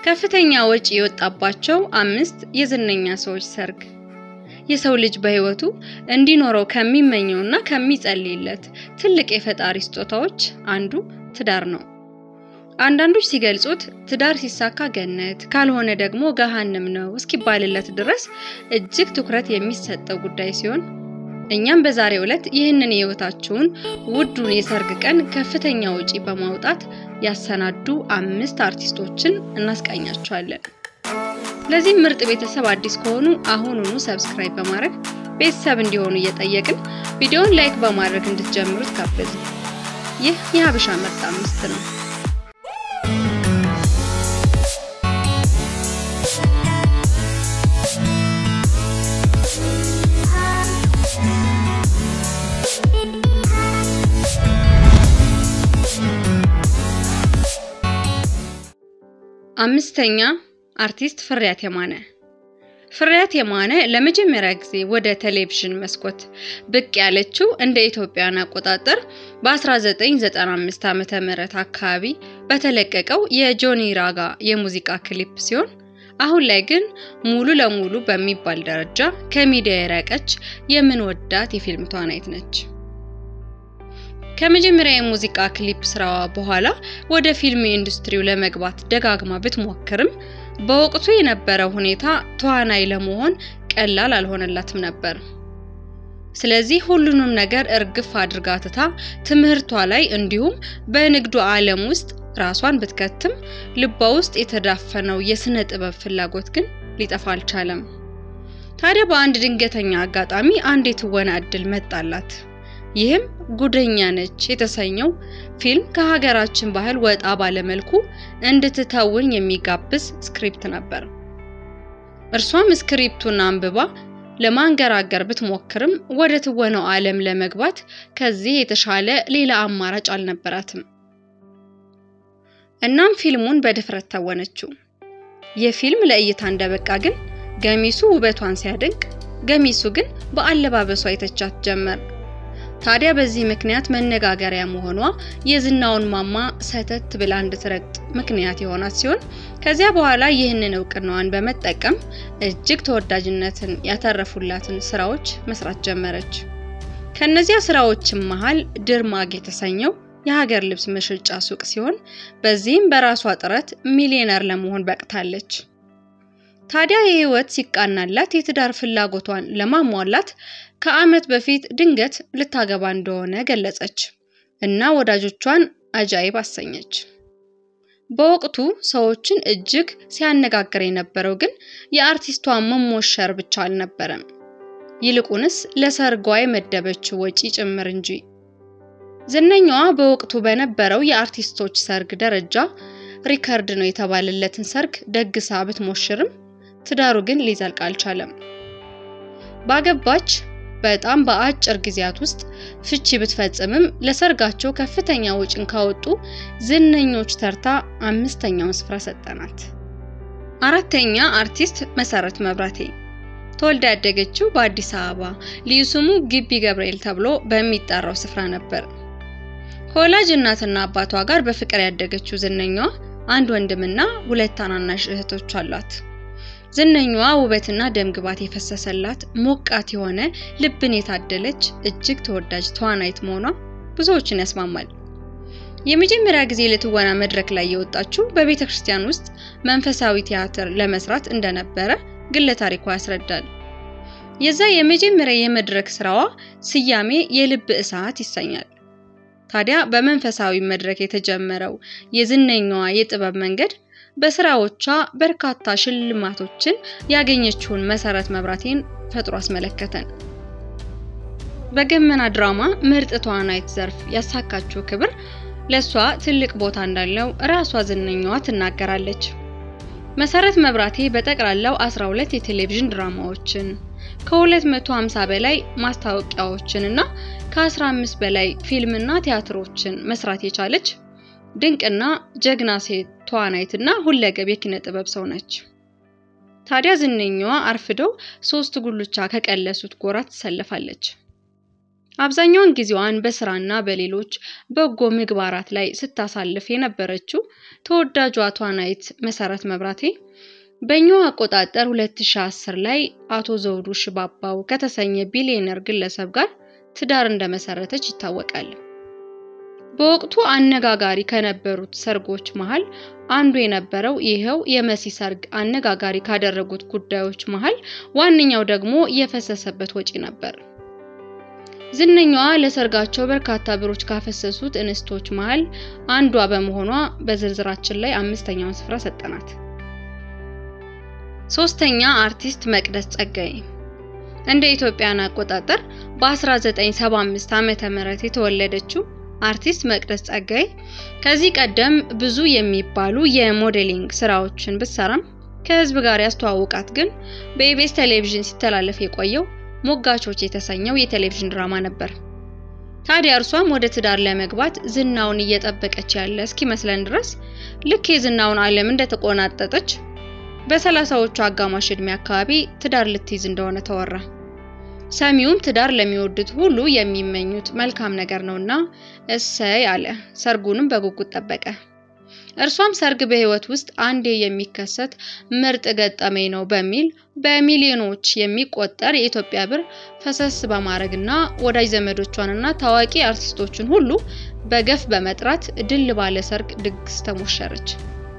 ከፍተኛ ወጪ የወጣባቸው አምስት የዝነኛ ሰዎች ሰርግ። የሰው ልጅ በህይወቱ እንዲኖረው ከሚመኘውና ከሚጸልይለት ትልቅ የፈጣሪ ስጦታዎች አንዱ ትዳር ነው። አንዳንዶች ሲገልጹት ትዳር ሲሳካ ገነት ካልሆነ ደግሞ ገሃነም ነው እስኪባልለት ድረስ እጅግ ትኩረት የሚሰጠው ጉዳይ ሲሆን እኛም በዛሬው ዕለት ይህንን የህይወታችሁን ውዱን የሰርግ ቀን ከፍተኛ ወጪ በማውጣት ያሰናዱ አምስት አርቲስቶችን እናስቃኛችኋለን። ለዚህም ምርጥ ቤተሰብ አዲስ ከሆኑ አሁኑኑ ሰብስክራይብ በማድረግ ቤተሰብ እንዲሆኑ እየጠየቅን ቪዲዮውን ላይክ በማድረግ እንድትጀምሩት ጋበዝን። ይህ የሀበሻ ምርጥ አምስት ነው። አምስተኛ አርቲስት ፍሬያት የማነ። ፍሬያት የማነ ለመጀመሪያ ጊዜ ወደ ቴሌቪዥን መስኮት ብቅ ያለችው እንደ ኢትዮጵያን አቆጣጠር በ1995 ዓመተ ምህረት አካባቢ በተለቀቀው የጆኒ ራጋ የሙዚቃ ክሊፕ ሲሆን አሁን ላይ ግን ሙሉ ለሙሉ በሚባል ደረጃ ከሚዲያ የራቀች የምንወዳት የፊልም ተዋናይት ነች። ከመጀመሪያ የሙዚቃ ክሊፕ ስራዋ በኋላ ወደ ፊልም ኢንዱስትሪው ለመግባት ደጋግማ ብትሞክርም በወቅቱ የነበረው ሁኔታ ተዋናይ ለመሆን ቀላል አልሆነላትም ነበር። ስለዚህ ሁሉንም ነገር እርግፍ አድርጋ ትታ ትምህርቷ ላይ እንዲሁም በንግዱ ዓለም ውስጥ ራሷን ብትከትም ልቧ ውስጥ የተዳፈነው የስነ ጥበብ ፍላጎት ግን ሊጠፋ አልቻለም። ታዲያ በአንድ ድንገተኛ አጋጣሚ አንድ የትወና እድል መጣላት። ይህም ጉደኛ ነች የተሰኘው ፊልም ከሀገራችን ባህል ወጣ ባለመልኩ እንድትተውን የሚጋብዝ ስክሪፕት ነበር። እርሷም ስክሪፕቱን አንብባ ለማንገራገር ብትሞክርም ወደ ትወናው ዓለም ለመግባት ከዚህ የተሻለ ሌላ አማራጭ አልነበራትም። እናም ፊልሙን በድፍረት ተወነችው። የፊልም ለእይታ እንደበቃ ግን ገሚሱ ውበቷን ሲያደንቅ፣ ገሚሱ ግን በአለባበሷ የተቻት ጀመር። ታዲያ በዚህ ምክንያት መነጋገሪያ መሆኗ የዝናውን ማማ ሰተት ብላ እንድትረግጥ ምክንያት የሆናት ሲሆን ከዚያ በኋላ ይህንን እውቅናዋን በመጠቀም እጅግ ተወዳጅነትን ያተረፉላትን ስራዎች መስራት ጀመረች። ከነዚያ ስራዎችም መሃል ድርማግ የተሰኘው የሀገር ልብስ መሸጫ ሱቅ ሲሆን በዚህም በራሷ ጥረት ሚሊዮነር ለመሆን በቅታለች። ታዲያ የህይወት ሲቃናላት የትዳር ፍላጎቷን ለማሟላት ከዓመት በፊት ድንገት ልታገባ እንደሆነ ገለጸች እና ወዳጆቿን አጃይብ አሰኘች። በወቅቱ ሰዎችን እጅግ ሲያነጋግር የነበረው ግን የአርቲስቷ መሞሸር ብቻ አልነበረም፣ ይልቁንስ ለሰርጓ የመደበችው ወጪ ጭምር እንጂ። ዝነኛዋ በወቅቱ በነበረው የአርቲስቶች ሰርግ ደረጃ ሪከርድ ነው የተባለለትን ሰርግ ደግሳ ብትሞሽርም ትዳሩ ግን ሊዘልቅ አልቻለም። ባገባች በጣም በአጭር ጊዜያት ውስጥ ፍቺ ብትፈጽምም ለሰርጋቸው ከፍተኛ ወጪን ካወጡ ዝነኞች ተርታ አምስተኛውን ስፍራ ሰጠናት። አራተኛ አርቲስት መሰረት መብራቴ ተወልዳ ያደገችው በአዲስ አበባ ልዩ ስሙ ግቢ ገብርኤል ተብሎ በሚጠራው ስፍራ ነበር። ከወላጅ እናትና አባቷ ጋር በፍቅር ያደገችው ዝነኛዋ አንድ ወንድምና ሁለት ታናናሽ እህቶች አሏት። ዝነኛዋ ውበትና ደምግባት የፈሰሰላት ሞቃት የሆነ ልብን የታደለች እጅግ ተወዳጅ ተዋናይት መሆኗ ብዙዎችን ያስማማል። የመጀመሪያ ጊዜ ለትወና መድረክ ላይ የወጣችው በቤተ ክርስቲያን ውስጥ መንፈሳዊ ቲያትር ለመስራት እንደነበረ ግለ ታሪኳ ያስረዳል። የዛ የመጀመሪያ የመድረክ ስራዋ ስያሜ የልብ እሳት ይሰኛል። ታዲያ በመንፈሳዊ መድረክ የተጀመረው የዝነኛዋ የጥበብ መንገድ በስራዎቿ በርካታ ሽልማቶችን ያገኘችውን መሰረት መብራቴን ፈጥሮ አስመለከተን። በገመና ድራማ ምርጥ ተዋናይት ዘርፍ ያሳካችው ክብር ለሷ ትልቅ ቦታ እንዳለው ራሷ ዝነኛዋ ትናገራለች። መሰረት መብራቴ በጠቅላላው 12 የቴሌቪዥን ድራማዎችን ከ250 በላይ ማስታወቂያዎችን እና ከ15 በላይ ፊልምና ቲያትሮችን መስራት የቻለች ድንቅና ጀግና ሴት ተዋናይትና ሁለገብ የኪነ ጥበብ ሰው ነች። ታዲያ ዝነኛዋ አርፍደው ሶስት ጉልቻ ከቀለሱት ጎራ ትሰለፋለች። አብዛኛውን ጊዜዋን በስራና በሌሎች በጎ ምግባራት ላይ ስታሳልፍ የነበረችው ተወዳጇ ተዋናይት መሰረት መብራቴ በእኛው አቆጣጠር 2010 ላይ አቶ ዘውዱ ሽባባው ከተሰኘ ቢሊዮነር ግለሰብ ጋር ትዳር እንደመሰረተች ይታወቃል። በወቅቱ አነጋጋሪ ከነበሩት ሰርጎች መሃል አንዱ የነበረው ይኸው የመሲ ሰርግ አነጋጋሪ ካደረጉት ጉዳዮች መሃል ዋነኛው ደግሞ የፈሰሰበት ወጪ ነበር። ዝነኛዋ ለሰርጋቸው በርካታ ብሮች ካፈሰሱት እንስቶች መሃል አንዷ በመሆኗ በዝርዝራችን ላይ አምስተኛውን ስፍራ ሰጠናት። ሶስተኛ አርቲስት መቅደስ ጸጋዬ እንደ ኢትዮጵያን አቆጣጠር በ1975 ዓመተ ምህረት የተወለደችው አርቲስት መቅደስ ጸጋዬ ከዚህ ቀደም ብዙ የሚባሉ የሞዴሊንግ ስራዎችን ብትሰራም ከህዝብ ጋር ያስተዋወቃት ግን በኢቢኤስ ቴሌቪዥን ሲተላለፍ የቆየው ሞጋቾች የተሰኘው የቴሌቪዥን ድራማ ነበር። ታዲያ እርሷም ወደ ትዳር ለመግባት ዝናውን እየጠበቀች ያለ እስኪመስለን ድረስ ልክ የዝናውን ዓለም እንደተቆናጠጠች በሰላሳዎቹ አጋማሽ ዕድሜ አካባቢ ትዳር ልትይዝ እንደሆነ ተወራ። ሰሚውም ትዳር ለሚወዱት ሁሉ የሚመኙት መልካም ነገር ነውና እሰይ አለ። ሰርጉንም በጉጉት ጠበቀ። እርሷም ሰርግ በህይወት ውስጥ አንዴ የሚከሰት ምርጥ ገጠመኝ ነው በሚል በሚሊዮኖች የሚቆጠር የኢትዮጵያ ብር ፈሰስ በማድረግና ወዳጅ ዘመዶቿንና ታዋቂ አርቲስቶችን ሁሉ በገፍ በመጥራት ድል ባለ ሰርግ ድግስ ተሞሸረች።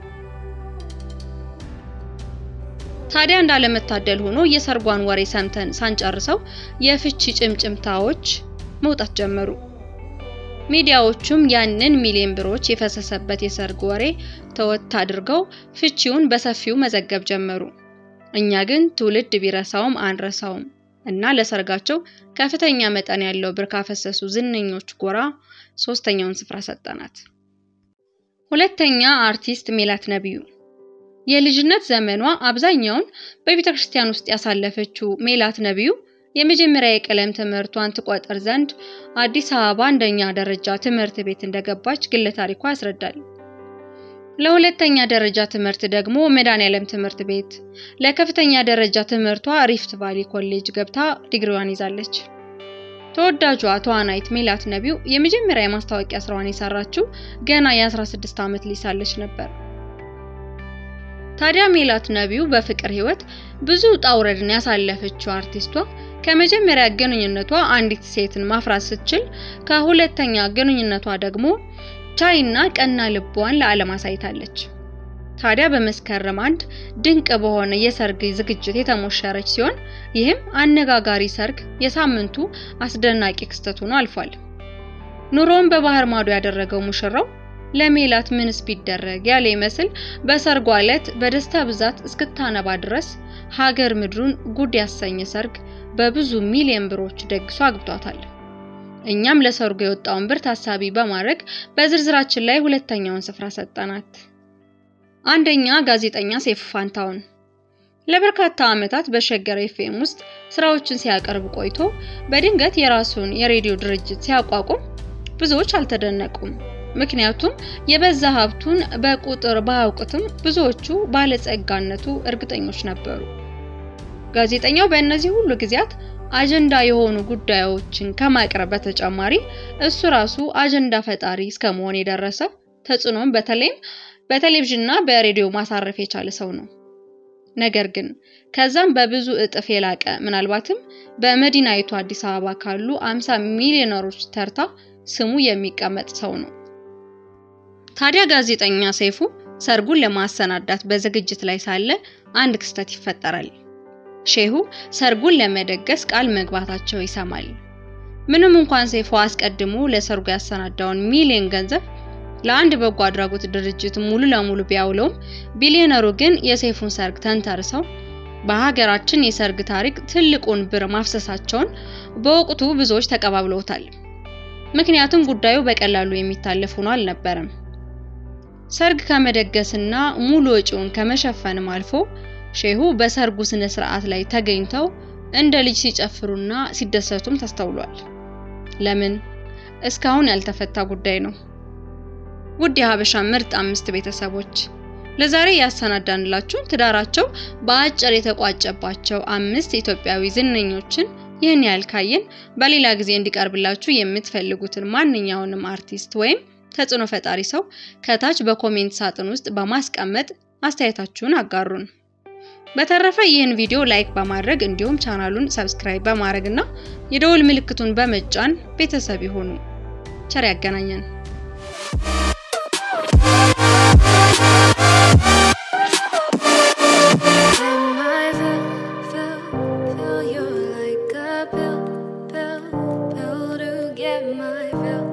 ታዲያ እንዳለመታደል ሆኖ የሰርጓን ወሬ ሰምተን ሳንጨርሰው የፍቺ ጭምጭምታዎች መውጣት ጀመሩ። ሚዲያዎቹም ያንን ሚሊዮን ብሮች የፈሰሰበት የሰርግ ወሬ ተወት አድርገው ፍቺውን በሰፊው መዘገብ ጀመሩ። እኛ ግን ትውልድ ቢረሳውም አንረሳውም እና ለሰርጋቸው ከፍተኛ መጠን ያለው ብር ካፈሰሱ ዝነኞች ጎራ ሶስተኛውን ስፍራ ሰጠናት። ሁለተኛ አርቲስት ሜላት ነቢዩ የልጅነት ዘመኗ አብዛኛውን በቤተ ክርስቲያን ውስጥ ያሳለፈችው ሜላት ነቢዩ የመጀመሪያ የቀለም ትምህርቷን ትቆጥር ዘንድ አዲስ አበባ አንደኛ ደረጃ ትምህርት ቤት እንደገባች ግለ ታሪኳ ያስረዳል። ለሁለተኛ ደረጃ ትምህርት ደግሞ መድኃኔዓለም ትምህርት ቤት፣ ለከፍተኛ ደረጃ ትምህርቷ ሪፍት ቫሊ ኮሌጅ ገብታ ዲግሪዋን ይዛለች። ተወዳጇ ተዋናይት ሜላት ነቢዩ የመጀመሪያ የማስታወቂያ ስራዋን የሰራችው ገና የ16 ዓመት ልጅ ሳለች ነበር። ታዲያ ሜላት ነቢዩ በፍቅር ህይወት ብዙ ውጣ ውረድን ያሳለፈችው አርቲስቷ ከመጀመሪያ ግንኙነቷ አንዲት ሴትን ማፍራት ስትችል ከሁለተኛ ግንኙነቷ ደግሞ ቻይና ቀና ልቧን ለዓለም አሳይታለች። ታዲያ በመስከረም አንድ ድንቅ በሆነ የሰርግ ዝግጅት የተሞሸረች ሲሆን ይህም አነጋጋሪ ሰርግ የሳምንቱ አስደናቂ ክስተት ሆኖ አልፏል። ኑሮውን በባህር ማዶ ያደረገው ሙሽራው ለሜላት ምንስ ቢደረግ ያለ ይመስል በሰርጓ ዕለት በደስታ ብዛት እስክታነባ ድረስ ሀገር ምድሩን ጉድ ያሰኘ ሰርግ በብዙ ሚሊዮን ብሮች ደግሶ አግብቷታል። እኛም ለሰርጉ የወጣውን ብር ታሳቢ በማድረግ በዝርዝራችን ላይ ሁለተኛውን ስፍራ ሰጠናት። አንደኛ ጋዜጠኛ ሰይፉ ፋንታሁን ለበርካታ ዓመታት በሸገር ኤፍኤም ውስጥ ስራዎችን ሲያቀርብ ቆይቶ በድንገት የራሱን የሬዲዮ ድርጅት ሲያቋቁም ብዙዎች አልተደነቁም። ምክንያቱም የበዛ ሀብቱን በቁጥር ባያውቁትም ብዙዎቹ ባለጸጋነቱ እርግጠኞች ነበሩ። ጋዜጠኛው በእነዚህ ሁሉ ጊዜያት አጀንዳ የሆኑ ጉዳዮችን ከማቅረብ በተጨማሪ እሱ ራሱ አጀንዳ ፈጣሪ እስከ መሆን የደረሰ ተጽዕኖም በተለይም በቴሌቪዥንና በሬዲዮ ማሳረፍ የቻለ ሰው ነው። ነገር ግን ከዛም በብዙ እጥፍ የላቀ ምናልባትም በመዲናይቱ አዲስ አበባ ካሉ 50 ሚሊዮነሮች ተርታ ስሙ የሚቀመጥ ሰው ነው። ታዲያ ጋዜጠኛ ሰይፉ ሰርጉን ለማሰናዳት በዝግጅት ላይ ሳለ አንድ ክስተት ይፈጠራል። ሼሁ ሰርጉን ለመደገስ ቃል መግባታቸው ይሰማል። ምንም እንኳን ሰይፉ አስቀድሞ ለሰርጉ ያሰናዳውን ሚሊዮን ገንዘብ ለአንድ በጎ አድራጎት ድርጅት ሙሉ ለሙሉ ቢያውለውም ቢሊዮነሩ ግን የሰይፉን ሰርግ ተንተርሰው በሀገራችን የሰርግ ታሪክ ትልቁን ብር ማፍሰሳቸውን በወቅቱ ብዙዎች ተቀባብለውታል። ምክንያቱም ጉዳዩ በቀላሉ የሚታለፍ ሆኖ አልነበረም። ሰርግ ከመደገስና ሙሉ ወጪውን ከመሸፈንም አልፎ ሼሁ በሰርጉ ስነ ስርዓት ላይ ተገኝተው እንደ ልጅ ሲጨፍሩና ሲደሰቱም ተስተውሏል። ለምን? እስካሁን ያልተፈታ ጉዳይ ነው። ውድ የሀበሻ ምርጥ አምስት ቤተሰቦች ለዛሬ ያሰናዳንላችሁ ትዳራቸው በአጭር የተቋጨባቸው አምስት ኢትዮጵያዊ ዝነኞችን ይህን ያህል ካየን በሌላ ጊዜ እንዲቀርብላችሁ የምትፈልጉትን ማንኛውንም አርቲስት ወይም ተጽዕኖ ፈጣሪ ሰው ከታች በኮሜንት ሳጥን ውስጥ በማስቀመጥ አስተያየታችሁን አጋሩን። በተረፈ ይህን ቪዲዮ ላይክ በማድረግ እንዲሁም ቻናሉን ሰብስክራይብ በማድረግ እና የደወል ምልክቱን በመጫን ቤተሰብ ይሁኑ። ቸር ያገናኘን። When my fill, fill, fill, you're like a pill, pill, pill to get my fill.